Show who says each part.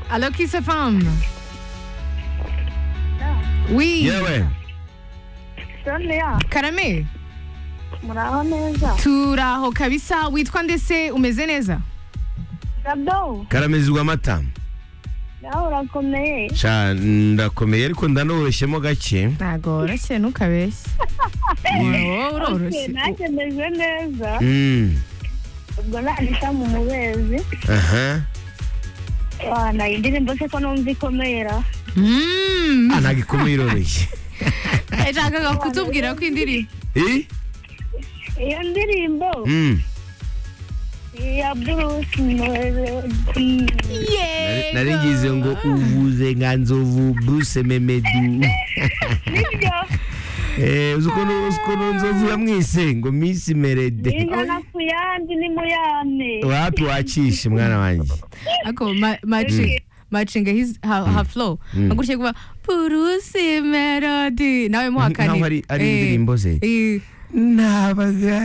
Speaker 1: Allô, qui se femme? Oui.
Speaker 2: Yewe,
Speaker 3: Sonia
Speaker 1: Karame,
Speaker 3: muraho neza
Speaker 1: turaho kabisa witwa ndetse umeze neza
Speaker 3: dado
Speaker 2: karamezwa amata
Speaker 3: nawe urakomeye
Speaker 2: Sha, ndakomeye ariko ndanoroshemo gake
Speaker 1: ntabwo woroshye ntukabeshye wowe uroroshye
Speaker 3: nakemeje neza
Speaker 2: Mm,
Speaker 3: ubwo nandika mu mubezi
Speaker 2: aha
Speaker 3: nayo indirimbo se ko numva ikomera
Speaker 1: Mm.
Speaker 2: Ah, ntabwo ikomeye iroroshye
Speaker 1: yashakaga kutubwira ko indirimbo
Speaker 2: Eh?
Speaker 3: iyo ndirimbo
Speaker 2: Mm,
Speaker 3: ya bruce melody
Speaker 2: nari- nari ngize ngo uvuze nka nzovu bruce memedu
Speaker 3: nibyo
Speaker 2: Eh, uzi ukuntu uzi ukuntu nzovu yamwise ngo misi merede
Speaker 3: ijana ku yandi ni mu yandi
Speaker 2: wapi wacishe mwana wanjye
Speaker 1: ako ma- maci- macinga his- ha ha flow
Speaker 2: Mm.
Speaker 1: agutya kuba purusi melody nawe muhakani
Speaker 2: Nkaho ari- ari indirimbo ze. nabaga